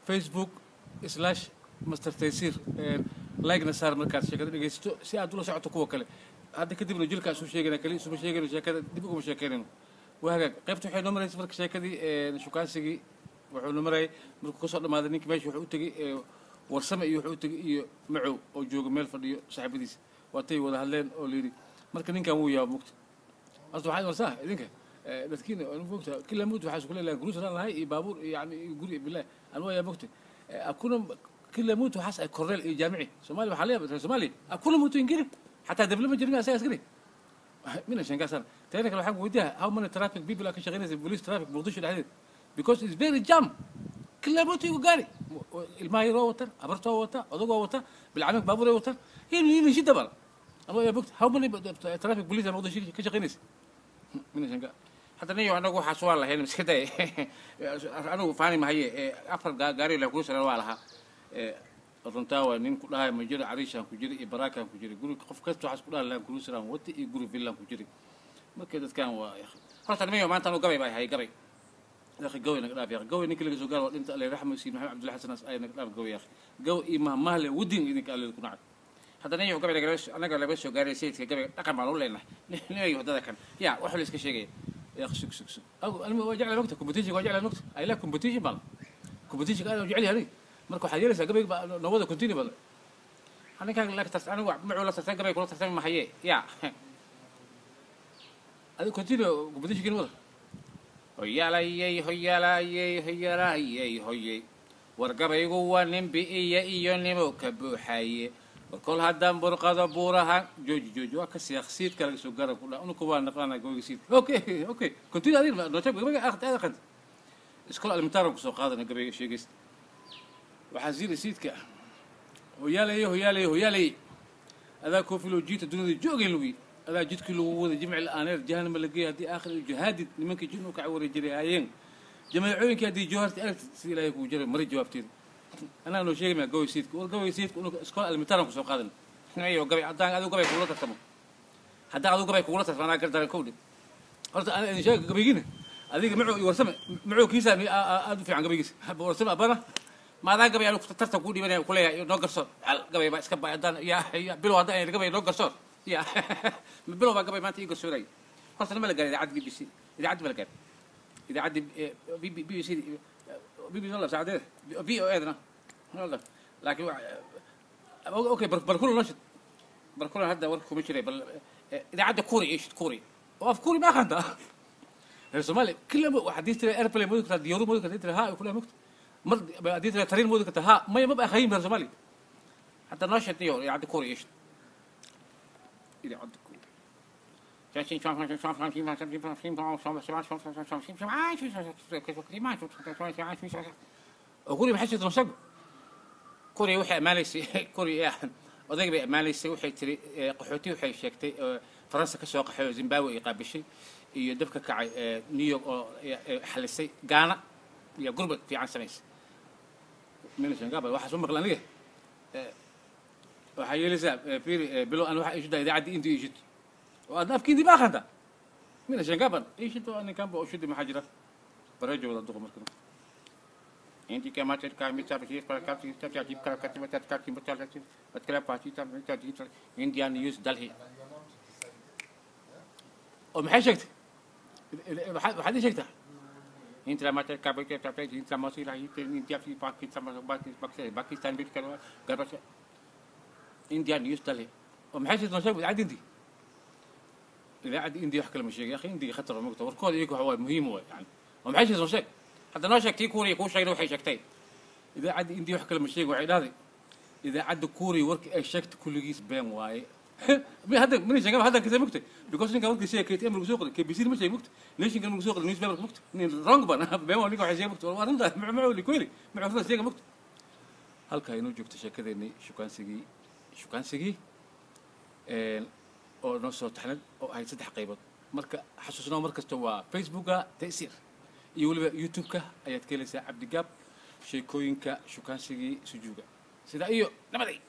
facebook slash master taysir like-na saar markaad sheekada dhegaysato si aad ula socoto kuwa kale hadda kadibna jilkaa isu sheegayna kali isuma sheegayno sheekada dib uguma sheekeynayno waa hagaag qaybta waxay noo maraysa marka sheekadii shukaansigii wuxuu noo marayay markuu kasoo dhammaaday ninkii meesha wuxuu u tegey warsame iyo wuxuu u tegey iyo macow oo jooga meel fadhiyo saaxiibadiisa waatay wada hadleen oo layidhi marka ninkan wuu yaaba mugta horta waxaad warsaa idinka dadkiina mogta kila mut waxaa isku leelahay guruus aan lahay iyo baabuur iyo yani iyo guri bilah aan waa yaa mogta akuna kila mut waxaas ay korneel iyo jaamici soomaaliya waxaa leeyahay reer soomaaliya akuna mutu ingiri xataa dable ma jirin asaga askari mina shankaasana teena kale waxaan weydiiyaa how many traffic people aa ka shaqeynaysa police traffic muqdisho dhexdeeda because it's very jam kila mut igu gaari ilmaha yaroo watan abartoo wata odagoo wata bilcamek baabuur ay watan hini shida bala anoo yaa mogta how many traffic police aa muqdisho ka shaqeynaysa mina shanka hadda niyo anagu waxaas waa lahayn iska day anigu faani mahaye afar gaari la kula sara waa lahaa runtaa waa nin ku dhahay majiro cariishaan ku jira iyo baraakaan ku jira guri qof kasta waxaas ku dhahay laan kulusaraan wata iyo guri villaan ku jira marka dadkan waa horta nimayo maanta anu gabay baa hay gabay akhi gaway naga dhaaf yakhi gaway ninka laga soo gaaro waa dhinta alle raxma siin maxamed cabdullahi xasan ay naga dhaaf gaway yakhi gaw iyo mahmahle wadin idinka alle ku nacay hadda niyo gabay anaga laga soo gaaray sayidka gabay dhaqan baan u leenahay nimayo waddada kan yaa wax la iska sheegaya يا اخي سك سك سك أو أنا وجعل وقتها كومبتيشن وجعل وقت أي لا كومبتيشن بلا كومبتيشن أنا وجعل هذي مركو حاجة لسه قبل نوضة كونتيني بلا أنا كان لك تس أنا معه لا تستان قبل كل تستان ما هي يا هذا كونتيني كومبتيشن كده ولا هيا لا يي هيا لا يي هيا لا يي هيا wargabaygu waa nin bi'iya iyo nimo ka buuxaye kol haddaan burqado buuraha jooji jooji waa ka siyaaqsiidka laga soo gaara ku dhaa unuka waa naqaana goyga siidka okay okay continue adin noosheeg gabayga akhti aad aqanta iskol alimtaaran kusoo qaadana gabayga sheegaysta waxaa siida siidka hoyaalaye hoyaalaye hoyaalaye adaa koofiloo jiita dunida joogeen lugi adaa jidkii lagu wada jimci la-aaneer jahanama la geeya haddii aakhir jihaadid nimankii jin u kaca wareejiray haayeen جماعوينك هذه جوهرتي أنا تسيل هيك وجري مريض جوابتي أنا لو شيء ما قوي سيدك وقوي سيدك إنه سكول المتارم كسو قادن إحنا أيوة قوي عدان هذا قوي كولة تسمو حتى هذا قوي كولة فأنا قلت أنا كودي قلت أنا إن شاء قوي جينا هذيك معه يورسم معه كيسة أدو في عن قوي كيس بورسم أبانا ما ذا قوي أنا كنت ترتب كودي بني كلها نوقر صور قوي بس كبا عدان يا يا بلو هذا يعني قوي نوقر صور يا بلو ما قوي ما تيجي صوري قلت أنا ما لقى إذا عاد بي بي سي إذا عاد ما لقى إذا عدي بي بي بي سي بي بي والله سعادة بي أو أيضا والله لكن أوكي بركول نشط بركول هذا ورك مشري بل إذا عدى كوري إيش كوري وقف كوري ما خانده الصومالي كل واحد يترى إيربلي مودك ديورو مودك يترى ها كلها مكت مر يترى ترين مودك ها ما يبقى خايم الصومالي حتى نشط يور يعدي كوري إيش إذا عدى كوري كوري بحس تنصق كوري وحي ماليسي كوري يا odayga bay ammaanaysay waxay tiri qaxooti waxay sheegtay faransa kasoo qaxay oo zimbabwe ay qaabishay iyo dabka kacay new york oo xalisay gaana iyo gurbad fiican samaysay minashangaba waxaas u maqla aniga waxaa yeelaysaa firi bilo an waxa ishudaa idaacaddii intii ishid وأنا أفكي دي ما أخذها من عشان قبل إيش أنتوا أنا كان بأشد محاجرة برجع ولا دغم مركز أنت كما تركا ميتا بشير فلا كاتي تركا جيب كلا كاتي متا كاتي متا كاتي بتكلم باتي تام متا جيب إنديان نيوز دلهي ومحي شكت وحد شكتها انت لما تركا بيتا تابتي انت لما تصير هي انت في باكستان باكستان باكستان بيتكلم قربش انديان نيوز دلهي ومحي شكت نشوف عاد انتي idaacadda indiya wax kale ma sheegay akhi indiya khatar mogta warkooda iyagu waxa waaye muhiim waay yani oo maxay sheegay soo sheeg hadda noo sheegtay kuuriya kuu sheegna waxay sheegtay idaacadda indiya wax kale ma sheegay waxay dhahday idaacadda kuuriya warkii ay sheegtay kulligiis been waaye hadda mina sheegaba haddan kasee mogtay because ninka warkii sheegay KTM lagu soo qoray KBC ma sheegay mogta nationka lagu soo qoray newspaper mogta nin wrong ban been waa ninka waxay sheegay mogta waa arrinta macmacuu likoyli macmacuu sheegay mogta halkaa inoo joogto sheekadeennii shukaansigii shukaansigii oo noo soo taxnad oo ahayd saddex qaybood marka xasuusnaa mar kasta waa facebooka ta'siir iyo weliba youtube-ka ayaad ka helaysaa cabdigaab sheekooyinka shukaansigii sujuuga sidaa iyo nabaday